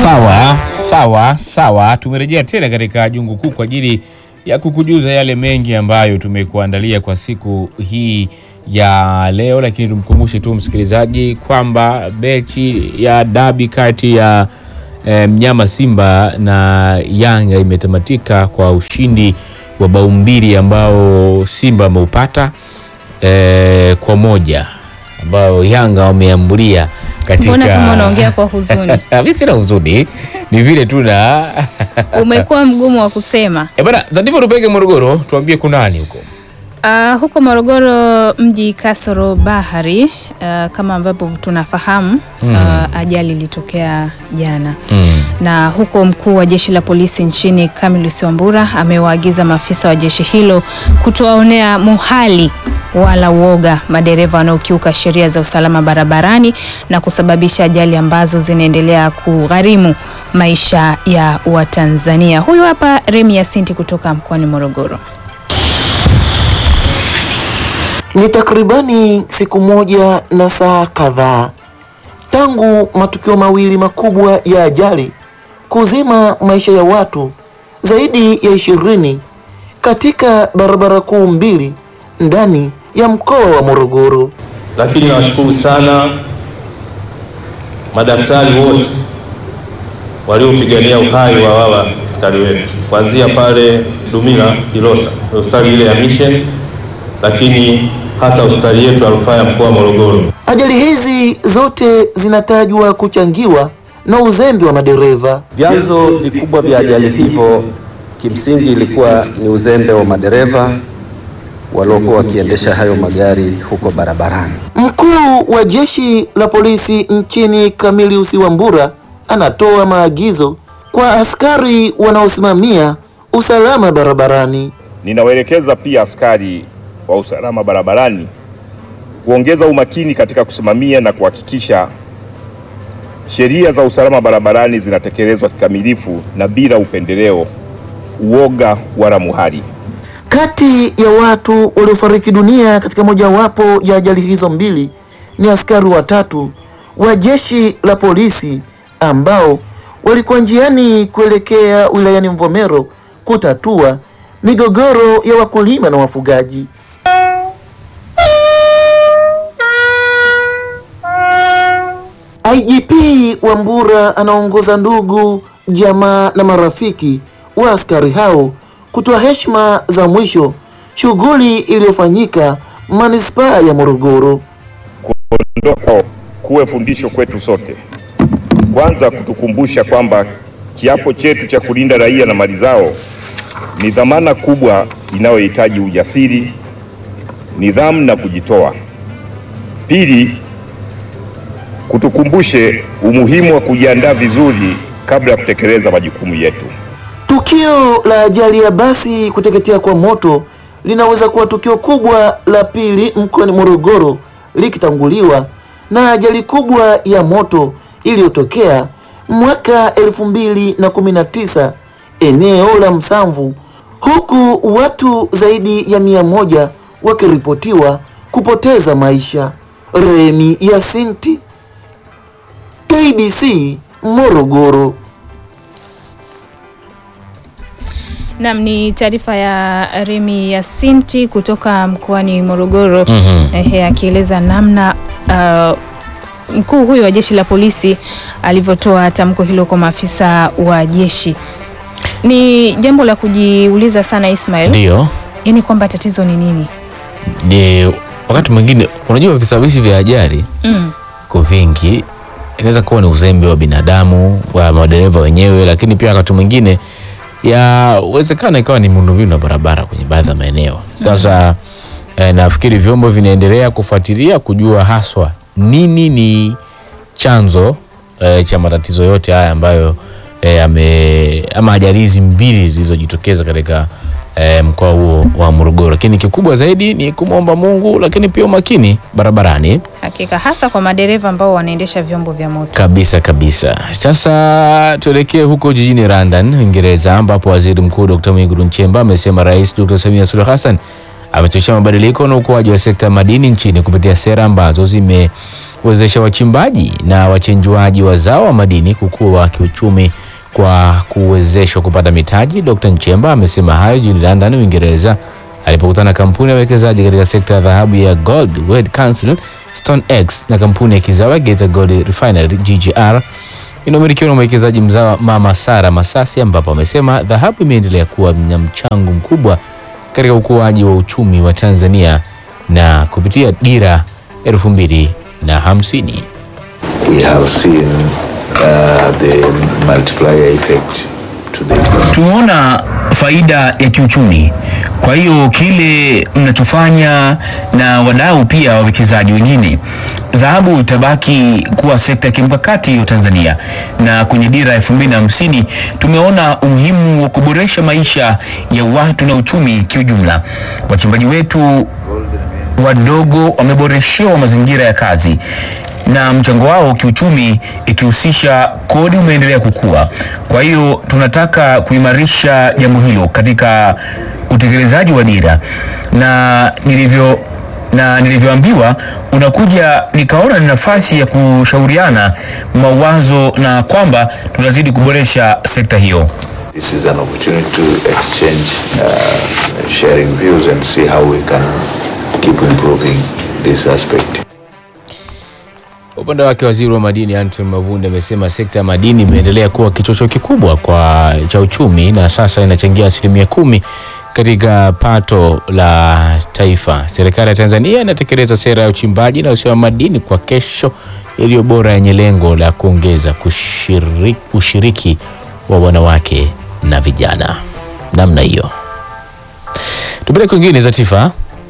Sawa sawa sawa, tumerejea tena katika jungu kuu kwa ajili ya kukujuza yale mengi ambayo tumekuandalia kwa siku hii ya leo, lakini tumkumbushe tu msikilizaji kwamba mechi ya dabi kati ya eh, mnyama Simba na Yanga imetamatika kwa ushindi wa bao mbili ambao Simba ameupata eh, kwa moja ambao Yanga wameambulia katika Mbona kama unaongea kwa huzuni? mimi sina huzuni, ni vile tu na Umekuwa mgumu wa kusema. Eh bana, Zatifu tupeke Morogoro, tuambie kunani huko. Uh, huko Morogoro mji kasoro bahari uh, kama ambavyo tunafahamu uh, ajali ilitokea jana Mm. na huko mkuu wa jeshi la polisi nchini Camillus Wambura amewaagiza maafisa wa jeshi hilo kutowaonea muhali wala uoga madereva wanaokiuka sheria za usalama barabarani na kusababisha ajali ambazo zinaendelea kugharimu maisha ya Watanzania. Huyu hapa Remi Yasinti kutoka mkoani Morogoro. Ni takribani siku moja na saa kadhaa tangu matukio mawili makubwa ya ajali kuzima maisha ya watu zaidi ya ishirini katika barabara kuu mbili ndani ya mkoa wa Morogoro. Lakini nawashukuru sana madaktari wote waliopigania uhai wa wala askari wetu, kuanzia pale Dumila Kilosa, hospitali ile ya Mission, lakini hata hospitali yetu ya rufaa ya mkoa wa Morogoro. Ajali hizi zote zinatajwa kuchangiwa na uzembe wa madereva. Vyanzo vikubwa vya ajali hivyo kimsingi ilikuwa ni uzembe wa madereva waliokuwa wakiendesha hayo magari huko barabarani. Mkuu wa jeshi la polisi nchini Camillus Wambura anatoa maagizo kwa askari wanaosimamia usalama barabarani. Ninawaelekeza pia askari wa usalama barabarani kuongeza umakini katika kusimamia na kuhakikisha sheria za usalama barabarani zinatekelezwa kikamilifu na bila upendeleo, uoga wala muhali. Kati ya watu waliofariki dunia katika mojawapo ya ajali hizo mbili ni askari watatu wa jeshi la polisi ambao walikuwa njiani kuelekea wilayani Mvomero kutatua migogoro ya wakulima na wafugaji. IGP Wambura anaongoza ndugu, jamaa na marafiki wa askari hao kutoa heshima za mwisho, shughuli iliyofanyika manispaa ya Morogoro. Kuondoka kuwe fundisho kwetu sote, kwanza kutukumbusha kwamba kiapo chetu cha kulinda raia na mali zao ni dhamana kubwa inayohitaji ujasiri, nidhamu na kujitoa. Pili, kutukumbushe umuhimu wa kujiandaa vizuri kabla ya kutekeleza majukumu yetu. Tukio la ajali ya basi kuteketea kwa moto linaweza kuwa tukio kubwa la pili mkoani Morogoro likitanguliwa na ajali kubwa ya moto iliyotokea mwaka elfu mbili na kumi na tisa eneo la Msamvu, huku watu zaidi ya mia moja wakiripotiwa kupoteza maisha. Remi Yasinti, KBC Morogoro. Nam ni taarifa ya Remi Yasinti kutoka mkoani Morogoro Mhm. ehe, akieleza namna uh, mkuu huyo wa jeshi la polisi alivyotoa tamko hilo kwa maafisa wa jeshi. Ni jambo la kujiuliza sana Ismail, Ndio. yaani kwamba tatizo ni nini? Ni wakati mwingine unajua visababishi vya ajali Mm. ko vingi, inaweza kuwa ni uzembe wa binadamu wa madereva wenyewe, lakini pia wakati mwingine yawezekana ikawa ni miundombinu ya barabara kwenye baadhi ya maeneo. Sasa eh, nafikiri vyombo vinaendelea kufuatilia kujua haswa nini ni chanzo eh, cha matatizo yote haya ambayo eh, ame, ama ajali hizi mbili zilizojitokeza katika eh, mkoa huo wa Morogoro, lakini kikubwa zaidi ni kumwomba Mungu, lakini pia umakini barabarani Hakika hasa kwa madereva ambao wanaendesha vyombo vya moto. kabisa kabisa. Sasa tuelekee huko jijini London, Uingereza, ambapo waziri mkuu Dr. Mwigulu Nchemba amesema Rais Dr. Samia Suluhu Hassan amechochea mabadiliko na ukuaji wa sekta ya madini nchini kupitia sera ambazo zime kuwezesha wachimbaji na wachenjuaji wa zao wa madini kukua kiuchumi kwa kuwezeshwa kupata mitaji. Dr. Nchemba amesema hayo jijini London, Uingereza alipokutana na kampuni ya wekezaji katika sekta ya dhahabu ya Gold World Council, StoneX na kampuni ya kizawa Geita Gold Refinery GGR inayomilikiwa na mwekezaji mzawa Mama Sara Masasi, ambapo amesema dhahabu imeendelea kuwa na mchango mkubwa katika ukuaji wa uchumi wa Tanzania na kupitia dira elfu mbili na hamsini. we have seen uh, the multiplier effect to the tumeona faida ya kiuchumi. Kwa hiyo kile mnachofanya na wadau pia wawekezaji wengine, dhahabu itabaki kuwa sekta ya kimkakati hiyo Tanzania, na kwenye dira ya elfu mbili na hamsini tumeona umuhimu wa kuboresha maisha ya watu na uchumi kiujumla. Wachimbaji wetu wadogo wameboreshewa mazingira ya kazi na mchango wao kiuchumi ikihusisha kodi umeendelea kukua. Kwa hiyo tunataka kuimarisha jambo hilo katika utekelezaji wa dira, na nilivyo na nilivyoambiwa unakuja, nikaona ni nafasi ya kushauriana mawazo na kwamba tunazidi kuboresha sekta hiyo. This is an opportunity to exchange uh, sharing views and see how we can keep improving this aspect. Kwa upande wake waziri wa madini Anton Mavunde amesema sekta ya madini imeendelea kuwa kichocheo kikubwa kwa cha uchumi na sasa inachangia asilimia kumi katika pato la taifa. Serikali ya Tanzania inatekeleza sera ya uchimbaji na usawa wa madini kwa kesho iliyo bora yenye lengo la kuongeza kushiriki, ushiriki wa wanawake na vijana. Namna hiyo tupeleke kwingine za tifa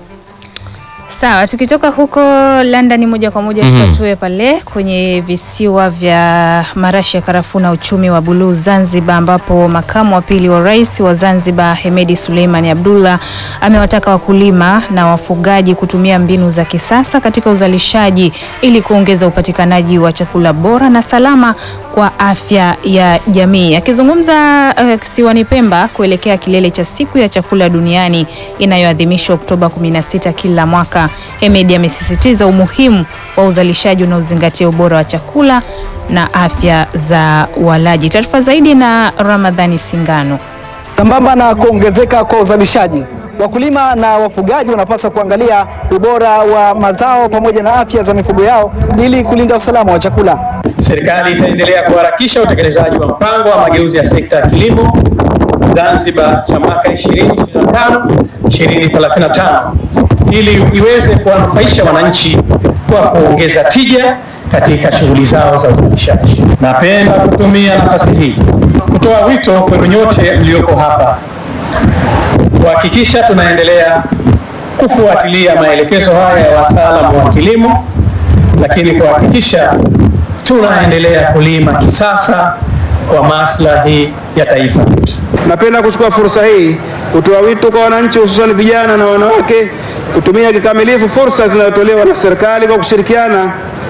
Sawa, tukitoka huko London moja kwa moja Mhm. tukatue pale kwenye visiwa vya marashi ya karafuu na uchumi wa buluu Zanzibar, ambapo makamu wa pili wa rais wa Zanzibar Hemedi Suleiman Abdullah amewataka wakulima na wafugaji kutumia mbinu za kisasa katika uzalishaji ili kuongeza upatikanaji wa chakula bora na salama kwa afya ya jamii. Akizungumza uh, kisiwani Pemba kuelekea kilele cha siku ya chakula duniani inayoadhimishwa Oktoba 16 kila mwaka, Hemedi amesisitiza umuhimu wa uzalishaji unaozingatia ubora wa chakula na afya za walaji. Taarifa zaidi na Ramadhani Singano. Sambamba na kuongezeka kwa uzalishaji, wakulima na wafugaji wanapaswa kuangalia ubora wa mazao pamoja na afya za mifugo yao ili kulinda usalama wa chakula. Serikali itaendelea kuharakisha utekelezaji wa mpango wa mageuzi ya sekta ya kilimo Zanzibar cha mwaka 2025 2035 ili iweze kuwanufaisha wananchi kwa kuongeza tija katika shughuli zao za uzalishaji. Napenda kutumia nafasi hii kutoa wito kwenu nyote mlioko hapa kuhakikisha tunaendelea kufuatilia maelekezo haya ya wataalamu wa kilimo, lakini kuhakikisha tunaendelea kulima kisasa kwa maslahi ya taifa letu. Napenda kuchukua fursa hii kutoa wito kwa wananchi hususan vijana na wanawake kutumia kikamilifu fursa zinazotolewa na serikali kwa kushirikiana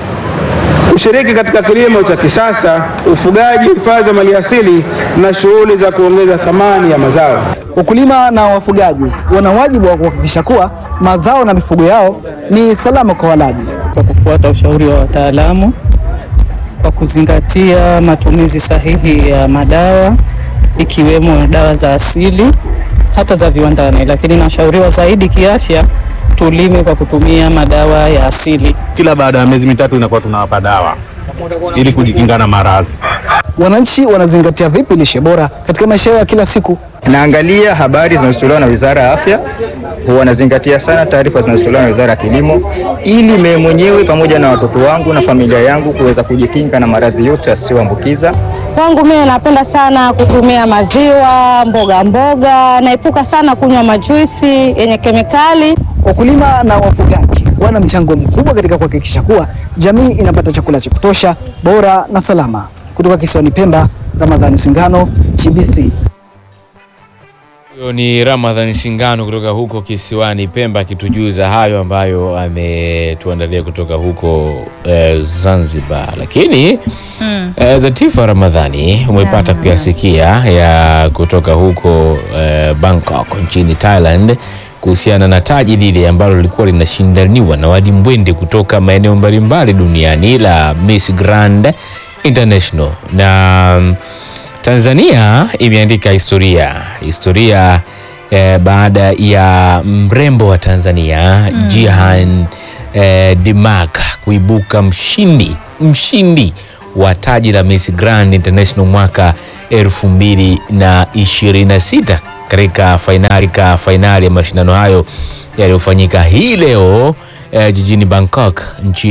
kushiriki katika kilimo cha kisasa, ufugaji, uhifadhi wa maliasili na shughuli za kuongeza thamani ya mazao. Wakulima na wafugaji wana wajibu wa kuhakikisha kuwa mazao na mifugo yao ni salama kwa walaji. kwa kufuata ushauri wa wataalamu, kwa kuzingatia matumizi sahihi ya madawa ikiwemo dawa za asili hata za viwandani, lakini nashauriwa zaidi kiafya tulime kwa kutumia madawa ya asili. Kila baada ya miezi mitatu inakuwa tunawapa dawa ili kujikinga na maradhi. Wananchi wanazingatia vipi lishe bora katika maisha yao ya kila siku? Naangalia habari zinazotolewa na Wizara ya Afya, huwa nazingatia sana taarifa zinazotolewa na Wizara ya Kilimo ili mimi mwenyewe pamoja na watoto wangu na familia yangu kuweza kujikinga na maradhi yote yasiyoambukiza. Kwangu mimi napenda sana kutumia maziwa, mboga mboga, naepuka sana kunywa majuisi yenye kemikali. Wakulima na wafugaji wana mchango mkubwa katika kuhakikisha kuwa jamii inapata chakula cha kutosha, bora na salama. Kutoka kisiwani Pemba, Ramadhani Singano, TBC. Huyo ni Ramadhan Singano kutoka huko kisiwani Pemba akitujuza hayo ambayo ametuandalia kutoka huko eh, Zanzibar. Lakini Mm. eh, Zatifa Ramadhani umepata kuyasikia ya kutoka huko eh, Bangkok nchini Thailand kuhusiana na taji lile ambalo lilikuwa linashindaniwa na wadimbwende kutoka maeneo mbalimbali duniani la Miss Grand International na mm, Tanzania imeandika historia historia eh, baada ya mrembo wa Tanzania Mm. Jihan eh, Dimak kuibuka mshindi mshindi wa taji la Miss Grand International mwaka 2026 katika fainali ka fainali ya mashindano hayo yaliyofanyika hii leo eh, jijini Bangkok nchini